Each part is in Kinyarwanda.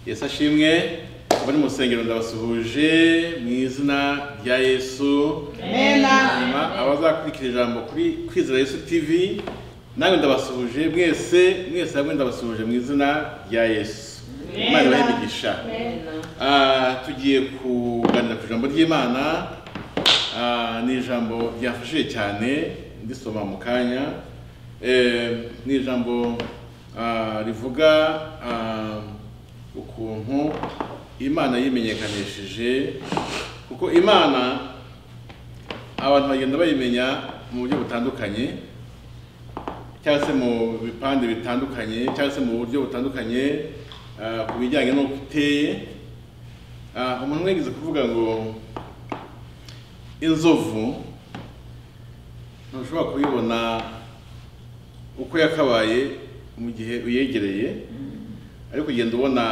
yesu ashimwe abari mu rusengero ndabasuhuje mu izina rya yesu Amena. hanyuma abazakurikira ijambo kuri kwizera yesu tv nawe ndabasuhuje mwese mwese hamwe ndabasuhuje mu izina rya yesu imana ibahe imigisha Ah, tugiye kuganira ku ijambo ry'imana Ah, ni ijambo ryafashije cyane ndisoma mu kanya Eh, ni ijambo ah, rivuga ah, ukuntu imana yimenyekanishije kuko imana abantu bagenda bayimenya mu buryo butandukanye cyangwa se mu bipande bitandukanye cyangwa se mu buryo butandukanye ah, ku bijyanye n'uko iteye Ah, umuntu umwe yagize kuvuga ngo inzovu ntushobora kuyibona uko yakabaye mu gihe uyegereye ariko ugenda ubona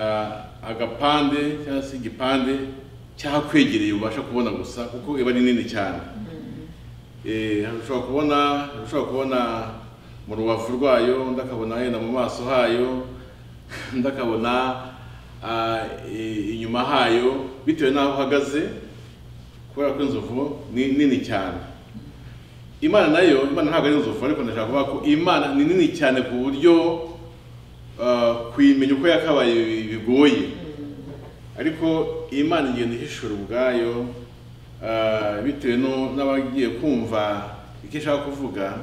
ah, agapande cyangwa se igipande cyakwegereye ubasha kubona gusa kuko iba ari nini cyane Eh, hari ushobora kubona hari ushobora kubona mu rubavu rwayo undi akabona henda mu maso hayo undi akabona ah, i- inyuma hayo bitewe n'aho uhagaze kubera ko inzovu ni nini cyane imana nayo imana ntabwo ari inzovu ariko ndashaka kuvuga ko imana ni nini cyane ku buryo ah, kuyimenya uko yakabaye bi- bigoye ariko imana igenda ihishura ubwayo ah, bitewe no- n'abagiye kumva icyo ishaka kuvuga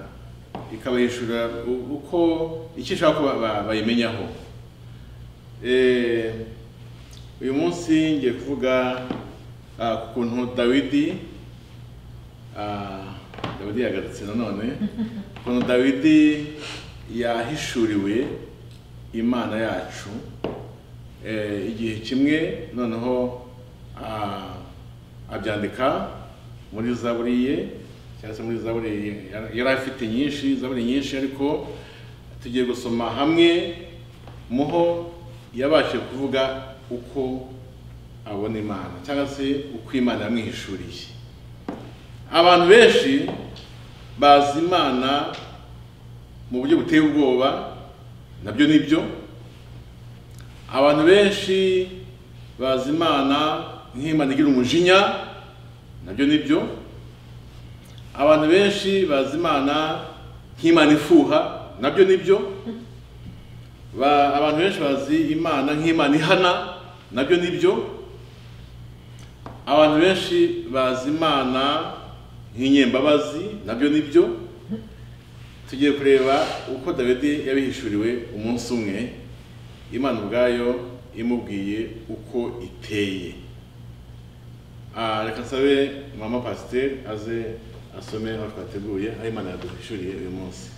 ikabahishura u- uko icyo ishaka ko ba- ba- bayimenyaho Eh, uyu munsi ngiye kuvuga ah, ku kuntu dawidi ah, dawidi yagarutse nanone ukuntu dawidi yahishuriwe imana yacu Eh, igihe kimwe noneho ah, abyandika muri zaburi ye cyangwa se muri zaburi ye- yari afite nyinshi zaburi nyinshi ariko tugiye gusoma hamwe muho yabashije kuvuga uko abona imana cyangwa se uko imana yamwihishuriye abantu benshi bazi imana mu buryo buteye ubwoba nabyo ni byo abantu benshi bazi imana nk'imana igira umujinya nabyo ni byo abantu benshi bazi imana nk'imana ifuha nabyo ni byo ba, abantu benshi bazi imana nk'imana ihana nabyo ni byo abantu benshi bazi imana nk'inyembabazi nabyo ni byo tugiye kureba uko dawidi yabihishuriwe umunsi umwe imana ubwayo imubwiye uko iteye Ah, reka nsabe mama pasiteri aze asome aho twateguye aho imana yaduhishuriye uyu munsi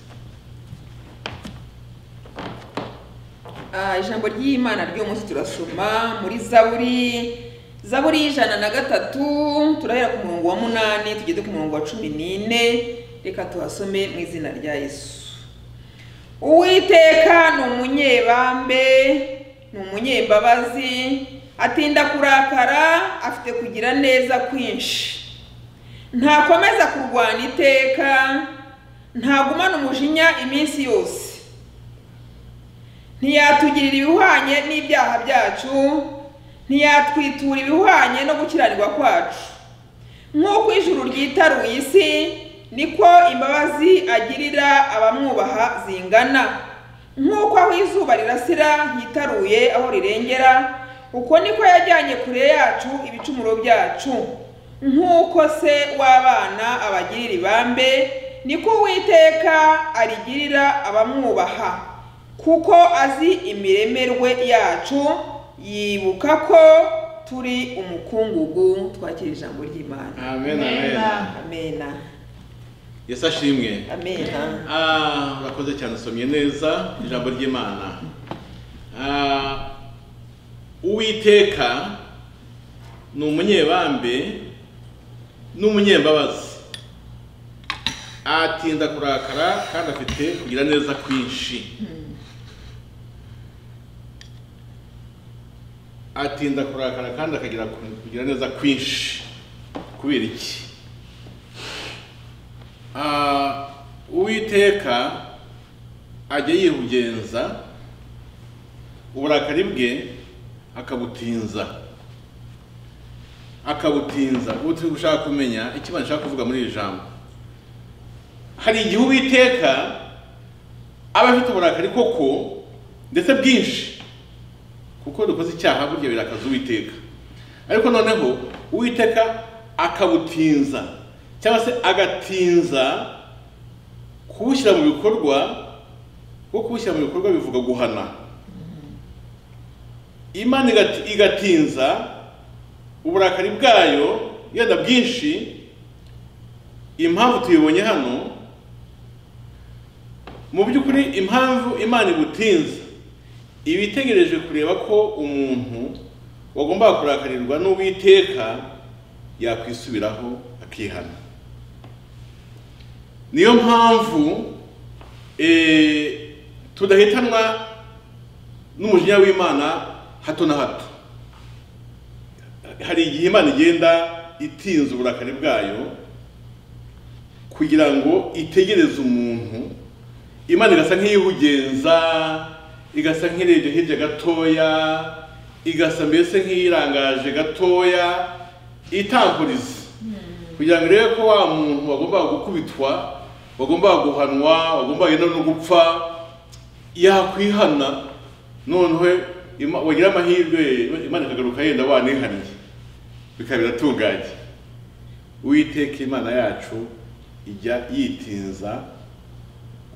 Ah, ijambo ry'imana ry'uwo munsi turasoma muri zaburi zaburi y'ijana na gatatu turahera ku murongo wa munani tugeze ku murongo wa cumi n'ine reka tuhasome mu izina rya yesu uwiteka ni umunyebambe ni umunyembabazi atinda kurakara afite kugira neza kwinshi ntakomeza kurwana iteka ntagumana umujinya iminsi yose ntiyatugirira ibihwanye n'ibyaha byacu ntiyatwitura ibihwanye no gukiranirwa kwacu nk'uko ijuru ryitaruye isi niko imbabazi agirira abamwubaha zingana nk'uko aho izuba rirasira hitaruye aho rirengera uko niko yajyanye kure yacu ibicumuro byacu nk'uko se w'abana abagirira ibambe niko uwiteka arigirira abamwubaha kuko azi imiremerwe yacu yibuka ko turi umukungugu twakira ijambo ry'imana amen amen, Amen. amena yesu ashimwe amena Ah, urakoze cyane usomye neza ijambo ry'imana Ah, uwiteka ni umunyebambe n'umunyembabazi atinda kurakara kandi afite kugira neza kwinshi atinda kurakara kandi akagira kugira neza kwinshi kubera iki Ah, uwiteka ajya yihugenza uburakari bwe akabutinza akabutinza ubu turi gushaka kumenya ikibazo nshaka kuvuga muri iri jambo hari igihe uwiteka aba afite uburakari koko ndetse bwinshi kuko dukoze icyaha burya birakaza uwiteka ariko noneho uwiteka akabutinza cyangwa se agatinza kuwushyira mu bikorwa kuko kuwushyira mu bikorwa bivuga guhana imana igati- igatinza uburakari bwayo yenda bwinshi impamvu tuyibonye hano mu by'ukuri impamvu imana igutinza iba itegereje kureba ko umuntu wagombaga kurakarirwa n'uwiteka yakwisubiraho akihana niyo mpamvu eh, tudahitanwa n'umujinya w'imana hato na hato hari igihe imana igenda itinza uburakari bwayo kugira ngo itegereze umuntu imana igasa nk'iyihugenza igasa nk'irebye hirya gatoya igasa mbese nk'iyirangaje gatoya itankuriza kugira ngo irebe ko wa muntu wagombaga gukubitwa wagombaga guhanwa wagombaga no no gupfa yakwihana noneho Ima- wagira amahirwe imana ikagaruka yenda wanihaniye bikaba biratunganye uwiteka imana yacu ijya yitinza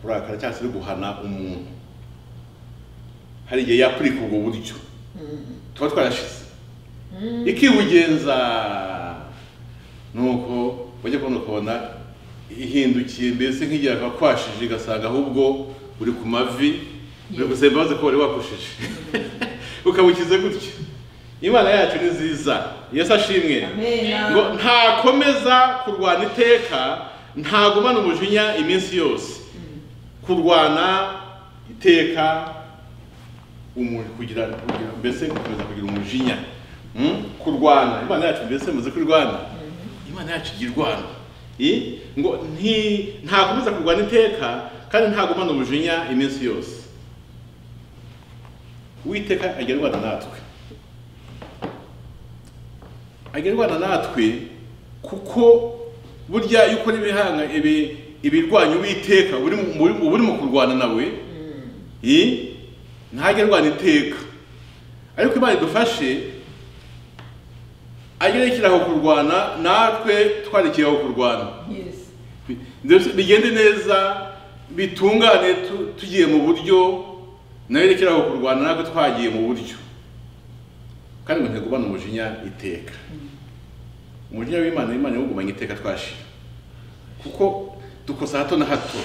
kurakara cyangwa se no guhana umuntu hari igihe yapurika ubwo buryo tuba twarashize ikibugenza nuko wajya kubona ukabona ihindukiye mbese nk'igihe kwakwashije igasanga ahubwo uri ku mavi uri gusaba imbabazi ko wari wakushije ukabukize gutyo imana yacu ni nziza yesu ashimwe ngo ntakomeza kurwana iteka ntagumana umujinya iminsi yose kurwana iteka umu- kugira kugira- mbese gukomeza kugira umujinya Mm? kurwana imana yacu mbese muzi ko irwana imana yacu igira irwana I? ngo nti- ntakomeza kurwana iteka kandi ntagumana umujinya iminsi yose uwiteka ajya arwana natwe ajya arwana natwe kuko burya iyo ukora ibihanga ibi- ibirwanya uwiteka uba uri mu- uba uri mu kurwana nawe I? ntajya arwana iteka ariko imana idufashe ajya aho kurwana natwe twarekeye aho kurwana Yes. Bi- ndetse bigende neza bitungane tu- tugiye mu buryo nawe rekera aho kurwana natwe twagiye mu buryo kandi ngo ntigumane umujinya iteka umujinya w'imana imana iwugumanye iteka twashira kuko dukosa hato na hato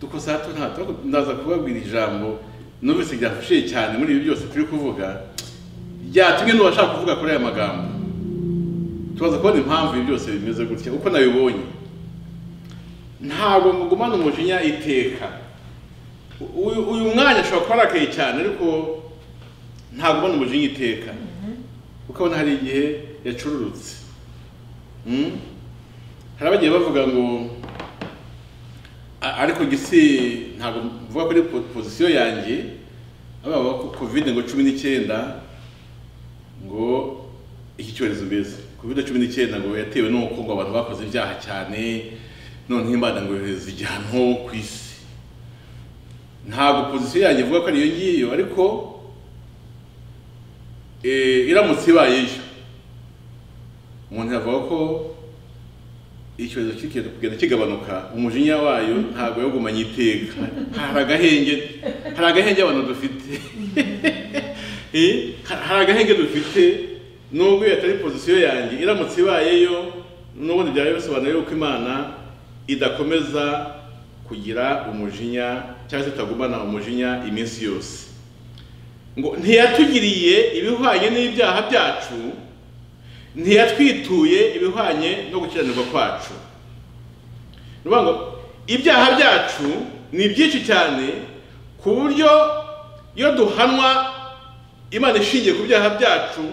dukosa hato na hato ariko ndaza kubabwira ijambo numvise ryafashije cyane muri ibi byose turi kuvuga ryatumye n'uwashaka kuvuga kuri aya magambo tubaza kubona impamvu ibi byose bimeze gutya uko nabibonye ntabwo mugumana umujinya iteka U- uyu uyu mwanya ashobora kuba arakaye cyane ariko ntagumana umujinya iteka ukabona hari igihe yacururutse Mm? hari abagiye bavuga ngo "A- ariko gisi ntabwo mvuga kuri pozisiyo yanjye ababa covid ngo cumi n'icyenda ngo iki cyorezo mbese covid cumi n'icyenda ngo yatewe n'uko ngo abantu bakoze ibyaha cyane noneho imana ngo yohereza igihano ku isi ntabwo pozisiyo yanjye ivuga ko ariyo ngiyo ariko eh, iramutse ibaye iyo umuntu yavuga ko icyorezo kigenda kugenda kigabanuka umujinya wayo ntabwo yawugumanye iteka hari agahenge hari agahenge abantu dufite Eh, hari agahenge dufite nubwo iyo atari pozisiyo yanjye iramutse ibayeyo n'ubundi byaba bisobanuye yuko imana idakomeza kugira umujinya cyangwa se itagumana umujinya iminsi yose ngo ntiyatugiriye ibihwanye n'ibyaha byacu ntiyatwituye ibihwanye no gukiranirwa kwacu ni ukuvuga ngo ibyaha byacu ni byinshi cyane ku buryo iyo duhanwa imana ishingiye ku byaha byacu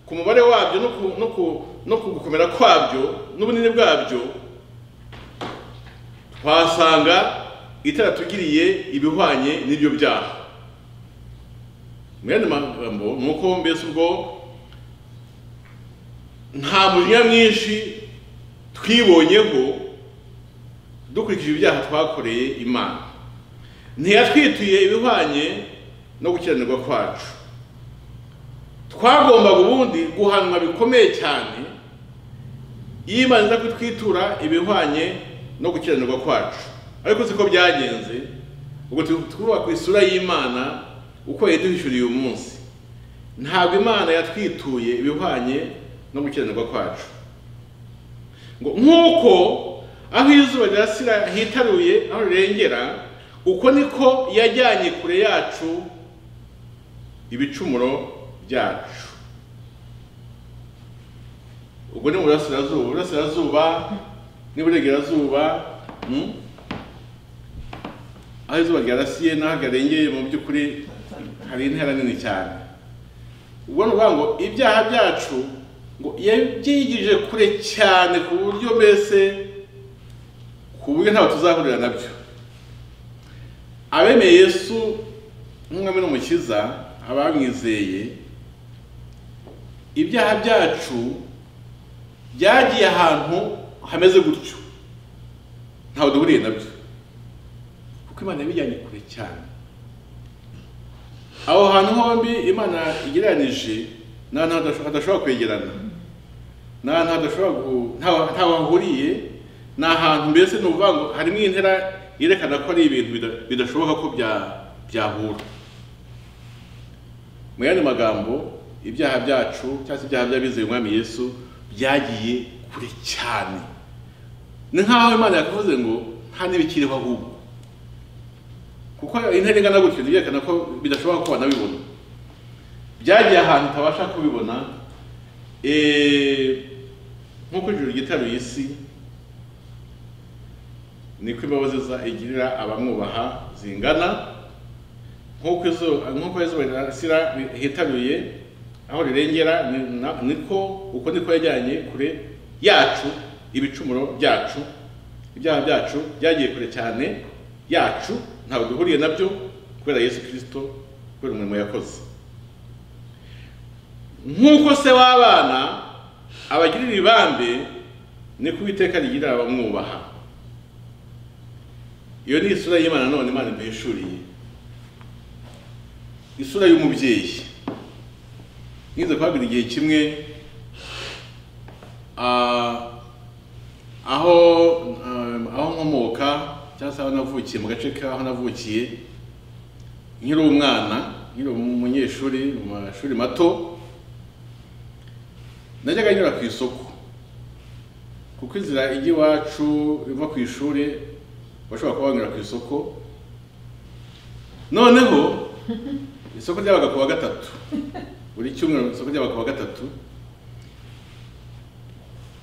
ku mubare wabyo no ku- no ku- no ku gukomera kwabyo n'ubunini bwabyo twasanga itaratugiriye ibihwanye n'ibyo byaha mu yandi magambo ni uko mbese ubwo nta mujinya mwinshi twibonyeho dukurikije ibyaha twakoreye imana ntiyatwituye ibihwanye no gukiranirwa kwacu twagombaga ubundi guhanwa bikomeye cyane iyo imana iza kutwitura ibihwanye no gukiranirwa kwacu ariko siko byagenze ubwo twubaka ku isura y'imana uko yaduhishuriye uyu munsi ntabwo imana yatwituye ibihwanye no gukiranirwa kwacu ngo nk'uko aho izuba rirasira hitaruye aho rirengera uko niko yajyanye kure yacu ibicumuro byacu ubwo ni mu burasirazuba burasirazuba n'iburengerazuba mm? aho izuba ryarasiye n'aho garengeye mu by'ukuri hari intera nini cyane ubwo ni ukuvuga ngo ibyaha byacu ngo yabyigije kure cyane ku buryo mbese ku buryo ntabwo tuzahurira nabyo abemeye yesu nk'umwami n'umukiza abamwizeye ibyaha byacu byagiye ahantu hameze gutyo ntawe duhuriye nabyo kuko imana yabijyanye kure cyane aho hantu hombi imana igereranije n'ahantu hadashobora kwegerana n'ahantu hadashobora ntawe hahuriye ni ahantu mbese ni ukuvuga ngo harimo intera yerekana ko ari ibintu bidashoboka ko byahura mu yandi magambo ibyaha byacu cyangwa se ibyaha by'abizeye umwami yesu byagiye kure cyane ni nk'aho imana yakuvuze ngo nta n'ibikiriho ahubwo kuko intera ingana gutyo ntibyerekana ko bidashoboka ko banabibona byagiye ahantu utabasha kubibona nk'uko ijuru ryitaruye isi niko imbabazi igirira abamwubaha zingana nk'uko izuba rirasira hitaruye aho rirengera niko uko niko yajyanye kure yacu ibicumuro byacu ibyaha byacu byagiye kure cyane yacu ntabwo duhuriye nabyo kubera yesu kirisito kubera umurimo yakoze nk'uko se w'abana abagirira ibambe ni ko iteka rigira abamwubaha iyo ni isura y'imana none imana iduhishuriye isura y'umubyeyi ngize kuhabwira igihe kimwe aho aho nkomoka cyangwa se aho navukiye mu gace k'aho navukiye nkiri umwana nkiri umunyeshuri mu mashuri mato najyaga nyura ku isoko kuko inzira ijya iwacu iva ku ishuri bashobora kuba banyura ku isoko noneho isoko ryabaga ku wa gatatu buri cyumweru isoko ryabaga ku wa gatatu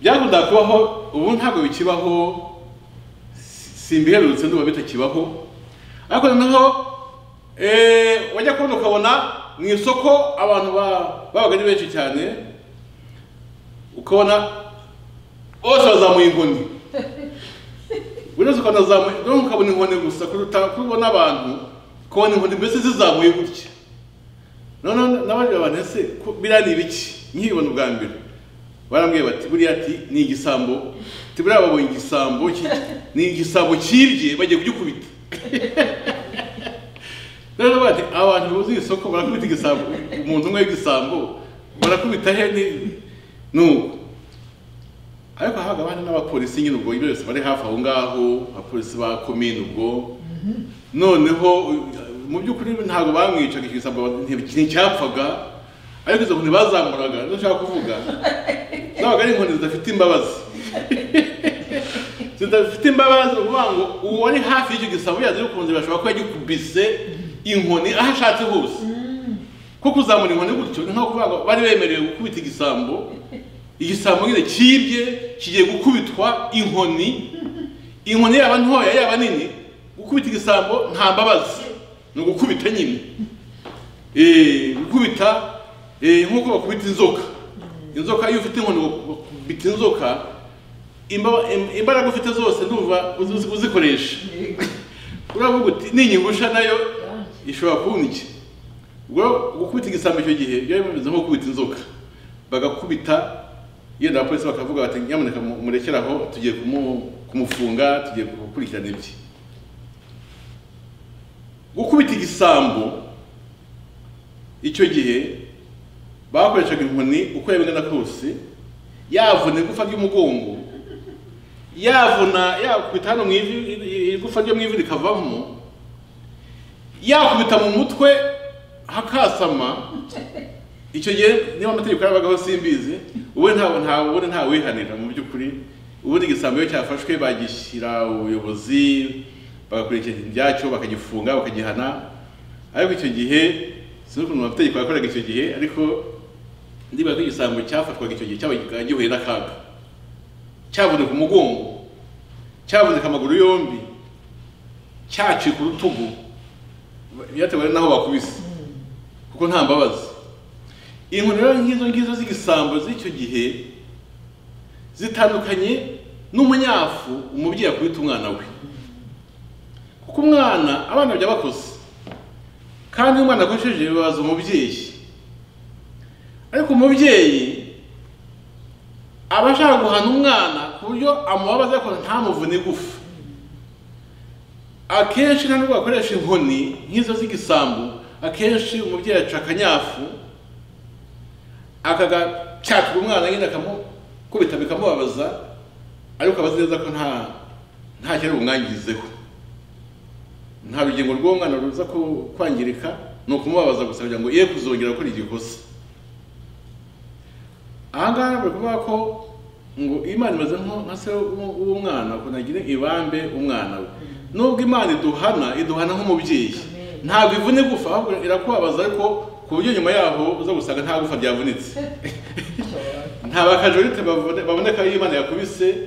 byakunda kubaho ubu ntabwo bikibaho simbiherutse ndumva bitakibaho ariko noneho wajya kubona ukabona mu isoko abantu babaga ari benshi cyane ukabona bose bazamuye inkoni buri wese ukabona azamuye rero ukabona inkoni gusa kuruta kubona abantu ukabona inkoni mbese zizamuye gutya noneho n'abandi bantu ese biriya ni ibiki nkibona ubwa mbere barambwiye bati buriya ati ni igisambo ati buriya babonye igisambo ni igisambo cyibye bagiye kugikubita rero bati abantu buzuye isoko barakubita igisambo umuntu umwe w'igisambo barakubita he nuko ariko habaga hari n'abapolisi nyine ubwo ibyo byose bari hafi aho ngaho abapolisi ba komine ubwo noneho mu by'ukuri ntabwo bamwicaga icyo gisambo ikintu cyapfaga ariko izo nkoni bazamuraga nizo nshaka kuvuga zabaga ari inkoni zidafite imbabazi zidafite imbabazi ni ukuvuga ngo uwo ari hafi y'icyo gisambo yazi yukunze bashobora kuba yagikubise inkoni aho ashatse hose kuko uzamura inkoni gutyo ni nko kuvuga ngo bari bemerewe gukubita igisambo igisambo nyine cyibye kigiye gukubitwa inkoni inkoni yaba ntoya yaba nini gukubita igisambo nta mbabazi ni ugukubita nyine gukubita nk'uko bakubita inzoka inzoka iyo ufite inkoni bakubita inzoka imbaraga ufite zose ndumva uzikoresha uravuga uti n'inyigusha nayo ishobora kubona iki ubwo gukubita igisambo icyo gihe byari bimeze nko gukubita inzoka bagakubita yenda abapolisi bakavuga bati nyamuneka mu- murekere aho tugiye kumu- kumufunga tugiye gukurikirana ibye gukubita igisambo icyo gihe bakoreshaga inkoni uko yabingana kose yavuna igufa ry'umugongo yavuna yakubita hano mu ivi igufa ryo mu ivi rikavamo yakubita mu mutwe hakasama icyo gihe niba amategeko yarabagaho simbizi ubundi ntawe ntawe ubundi ntawihanira mu by'ukuri ubundi igisambo iyo cyafashwe bagishyira ubuyobozi bagakurikira ibyacyo bakagifunga bakagihana ariko icyo gihe sinzi ukuntu amategeko yakoraga icyo gihe ariko ndibaza ko igisambo cyafashwaga icyo gihe cyaba gihuye n'akaga cyaboneka umugongo cyaboneka amaguru yombi cyacika urutugu byatewe n'aho bakubise kuko nta mbabazi inkoni rero nk'izo ngizo z'igisambo z'icyo gihe zitandukanye n'umunyafu umubyeyi akubita umwana we kuko umwana abana bajya bakoze kandi umwana akoresheje bibaza umubyeyi ariko umubyeyi aba ashaka guhana umwana ku buryo amubabaza ariko ntamuvune igufa akenshi nta nubwo bakoresha inkoni nk'izo z'igisambu akenshi umubyeyi aca akanyafu akagacyakira umwana nyine akamukubita bikamubabaza ariko abazi neza ko nta nta cyari bumwangizeho nta rugingo rw'uwo mwana ruza ku- kwangirika ni ukumubabaza gusa kugira ngo ye kuzongera gukora igikosa aha ngaha bari kuvuga ko ngo imana imeze nko nka se w'u- w'umwana ukuntu agira ibambe umwana we nubwo imana iduhana iduhana nk'umubyeyi ntabwo ivuna igufa ahubwo irakubabaza ariko ku buryo nyuma yaho uza gusanga nta gufa ryavunitse nta bakajorite babone- baboneka iyo imana yakubise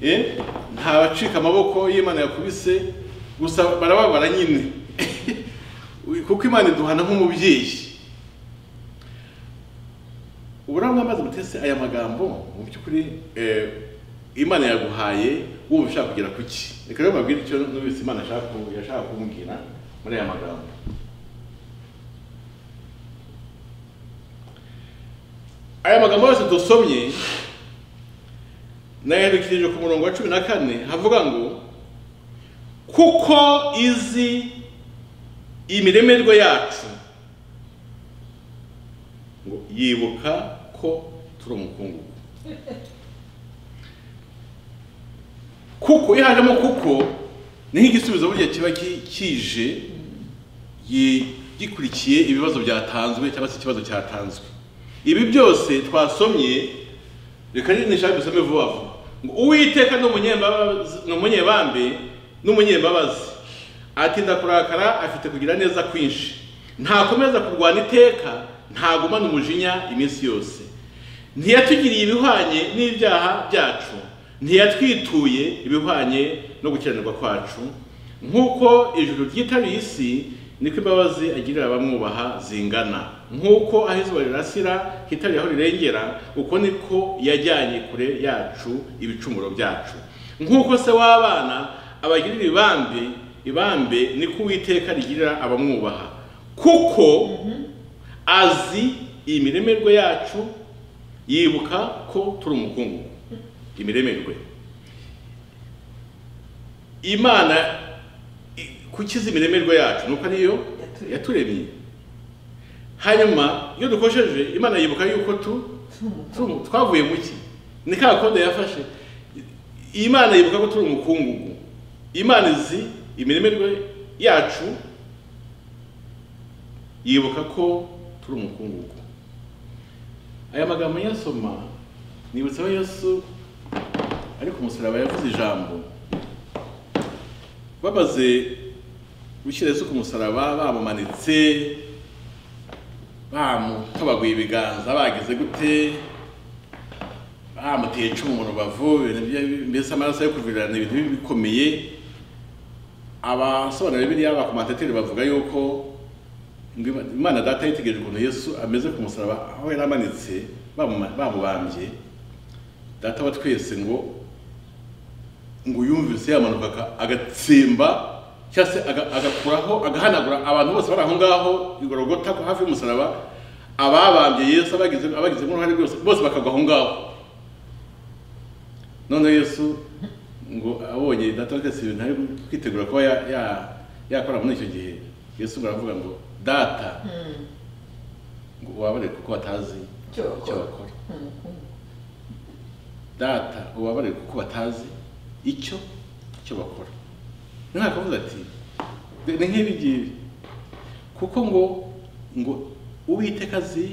eh, nta bacika amaboko iyo imana yakubise gusa barababara nyine kuko imana iduhana nk'umubyeyi uburamwa maze gutese aya magambo mu by'ukuri eh, imana yaguhaye wowe ushaka kugera ku ki reka rero mbabwire icyo numvise imana ashaka ku- yashaka kumbwira muri aya magambo aya magambo yose dusomye nayandikishije ku murongo wa cumi na kane havuga ngo kuko izi imiremerwe yacu ngo yibuka ko turi umukungugu kuko iyo hajemo kuko ni nk'igisubizo burya kiba ki- kije gi- gikurikiye ibibazo byatanzwe cyangwa se ikibazo cyatanzwe ibi byose twasomye reka rero nishaka dusome vuba vuba ngo uwiteka ni umunyembabazi- ni umunyebambe n'umunyembabazi atinda kurakara afite kugira neza kwinshi ntakomeza kurwana iteka ntagumana umujinya iminsi yose ntiyatugiriye ibihwanye n'ibyaha byacu ntiyatwituye ibihwanye no gukiranirwa kwacu nk'uko ijuru ryitabiye isi niko imbabazi agirira abamwubaha zingana nk'uko aho izuba rirasira hitariye aho rirengera uko niko yajyanye kure yacu ibicumuro byacu nk'uko se w'abana abagirira ibambe ibambe niko uwiteka rigirira abamwubaha kuko azi imiremerwe yacu yibuka ko turi umukungu imiremerwe imana i- kuki izi imiremerwe yacu nuko niyo Yaturemye. yaturemye hanyuma iyo dukosheje imana yibuka yuko tu tu- twavuye mu ki ni ka kode yafashe I- imana yibuka ko turi umukungugu imana izi imiremerwe yacu yibuka ko turi umukungugu aya magambo nyasoma nibutsaho yesu ari ku musaraba yavuze ijambo bamaze gushyira yesu ku musaraba bamumanitse bamutabaguye ibiganza bagize gute bamuteye icumu mu rubavu ibintu bye- mbese amaraso yo kuvirirana ibintu bibi bikomeye abasobanura bibiliya abakomantateri bavuga yuko ngo Ima- imana data yitegereje ukuntu yesu ameze ku musaraba aho yari amanitse bamuma- bamubambye data wa twese ngo ngo yumvise yamanuka aka- agatsemba cyangwa se aga- agakuraho agahanagura abantu bose bari aho ngaho igorogota ko hafi y'umusaraba ababambye yesu abagize abagizemo uruhare rwose bose bakagwa aho ngaho none yesu ngo abonye data wa twese ibintu ari kwitegura kuba ya- ya- yakora muri icyo gihe yesu ngo aravuga ngo data ngo ubabare kuko batazi Icyo bakora. icyo bakora data ubabare kuko batazi icyo icyo bakora umwaka avuze ati "Ni- ni nk'ibi ngibi kuko ngo ngo uwiteka azi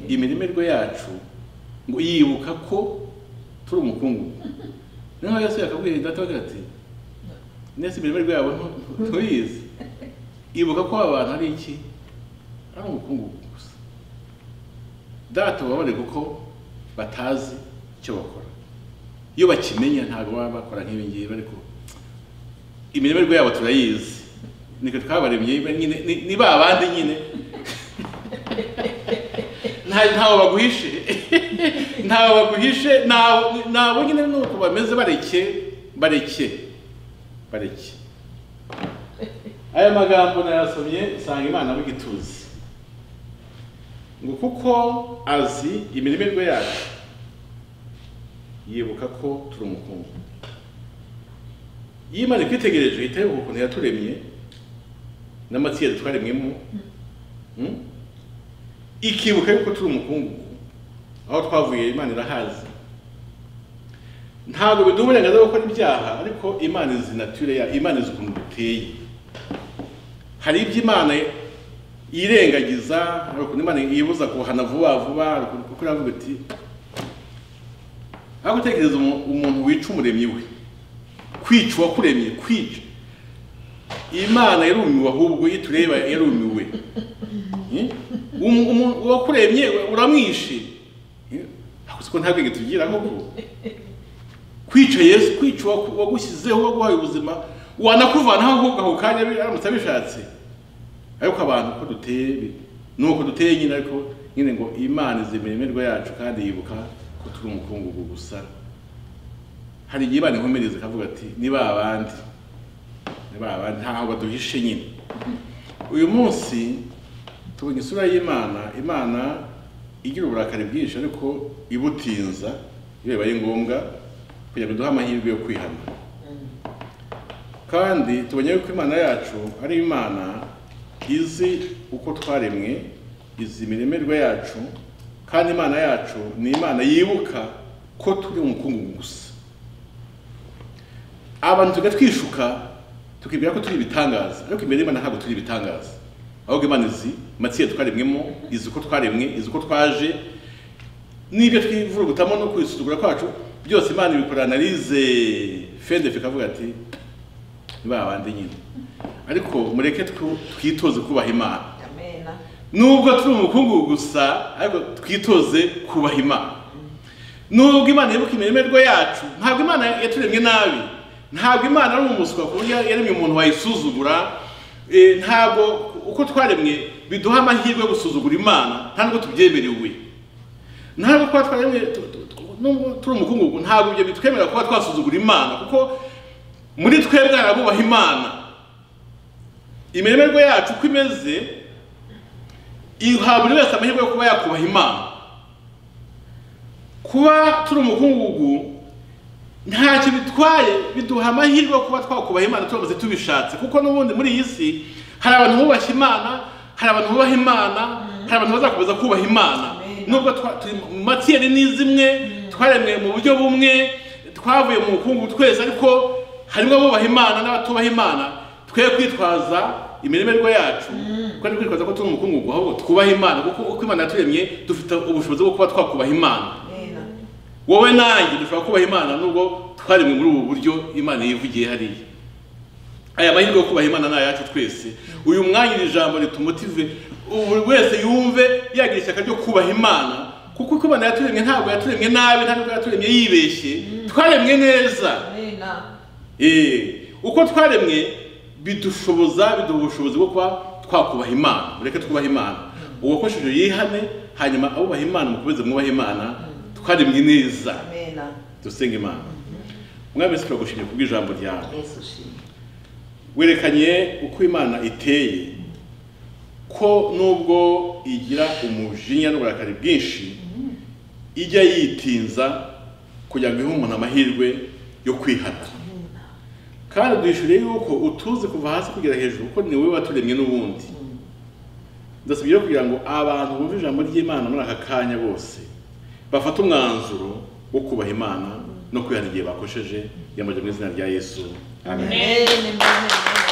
imirimo yacu ngo yibuka ko turi umukungu noneho yesu yakabwiye data we ati nese imirimo yabo ntu- ntuyizi ibuka ko abantu ari iki ari umukungu gusa data ubabare kuko batazi icyo bakora iyo bakimenya ntabwo baba bakora nk'ibi ngibi ariko imirimo yabo turayizi niko twabaremye nyine ni- ni ba bandi nyine nta ntawe baguhishe ntawe baguhishe ntawe ntawe nyine ni uko bameze bareke bareke bareke aya magambo nayasomye usanga imana ari igituzi ngo kuko azi imirimo yacu yibuka ko turi umukungu iyo imana ikwitegereje ihita yibuka ukuntu yaturemye n'amatsinda twaremyemo mm? ikibuka yuko turi umukungugu aho twavuye imana irahazi ntabwo biduha uburenganzira bwo gukora ibyaha ariko imana izi nature ya imana izi ukuntu duteye hari ibyo imana yirengagiza hari ukuntu imana yibuza kuhana vuba vuba hari ukuntu kuko iravuga iti aho gutekereza umu- umuntu wica umuremyi we kwica uwakuremye kwica imana yarumiwe ahubwo iyo tureba yarumiwe umu- umu- uwakuremye uramwishe akoze ko nta bwenge tugira koko kwica yesu kwica uwaku- uwagushyizeho uwaguhaye ubuzima wanakuvanaho ahubwo ako kanya bi- aramutse abishatse ariko abantu uko duteye bi- ni uko duteye nyine ariko nyine ngo imana izi imirimo yacu kandi yibuka ko turi umukungugu gusa hari igihe imana inkomereza ikavuga ati ni ba bandi ni ba bandi ntaho baduhishe nyine uyu munsi tubonye isura y'imana imana igira uburakari bwinshi ariko ibutinza iyo bibaye ngombwa kugira ngo iduhe amahirwe yo kwihana kandi tubonye yuko imana yacu ari imana izi uko twaremwe izi imiremerwa yacu kandi imana yacu ni imana yibuka ko turi umukungugu gusa abantu tujya twishuka tukibwira ko turi ibitangaza ariko imbere y'imana ntabwo turi ibitangaza ahubwo imana izi matsinda twaremwemo izi uko twaremwe izi uko twaje n'ibyo twivurugutamo no kwisuzugura kwacu byose imana ibikorera analize fendefe ikavuga ati ni ba bandi nyine ariko mureke twu- twitoze kubaha imana amena nubwo turi umukungugu gusa ariko twitoze kubaha imana nubwo imana yibuka imirimo yacu ntabwo imana yaturemye nabi ntabwo imana ari umuswa ku buryo yaremye umuntu wayisuzugura Eh, ntabwo uko twaremwe biduha amahirwe yo gusuzugura imana ntabwo tubyemerewe ntabwo kuba twaremwe tu- tu- tu- nubwo turi umukungugu ntabwo ibyo bitwemerera kuba twasuzugura imana kuko muri twebwe hari abubaha imana imirimo yacu uko imeze iha buri wese amahirwe yo kuba yakubaha imana kuba turi umukungugu ntacyo bitwaye biduha amahirwe yo kuba twakubaha imana turamutse tubishatse kuko n'ubundi muri iyi si hari abantu bubashye imana hari abantu bubaha imana hari abantu bazakomeza kubaha imana Amen. nubwo twa- turi mu matiyeri ni zimwe twaremwe mu buryo bumwe twavuye mu bukungu twese ariko harimo abubaha imana n'abatubaha imana twe kwitwaza imirimo yacu kuko ari kwitwaza ko turi umukungugu ahubwo twubaha imana kuko uko imana yaturemye dufite ubushobozi bwo kuba twakubaha imana amena wowe nanjye dushobora kubaha imana nubwo twaremwe muri ubu buryo imana yivugiye hariya aya mahirwe yo kubaha imana ni ayacu twese uyu mwanya iri jambo ritumutive buri wese yumve yagira ishyaka ryo kubaha imana kuko uko imana yaturemye ntabwo yaturemye nabi ntabwo yaturemye yibeshye twaremwe neza amena Eh, uko twaremwe bidushoboza biduha ubushobozi bwo kuba twakubaha imana mureke twubaha imana uwakoresheje yihane hanyuma abubaha imana mukomeze mwubaha imana twaremwe neza amena dusenga imana mwami se turagushimye kubw'ijambo ryawe yesu ushimwe werekanye uko imana iteye ko nubwo igira umujinya n'uburakari bwinshi ijya yitinza kugira ngo ihe umuntu amahirwe yo kwihana kandi duhishuriye yuko utuzi kuva hasi kugera hejuru kuko ni wowe waturemye n'ubundi ndasabye rero kugira ngo abantu bumve ijambo ry'imana muri aka kanya bose bafate umwanzuro wo kubaha imana no kwihana igihe bakosheje yamaje mu izina rya yesu Amen. Amen.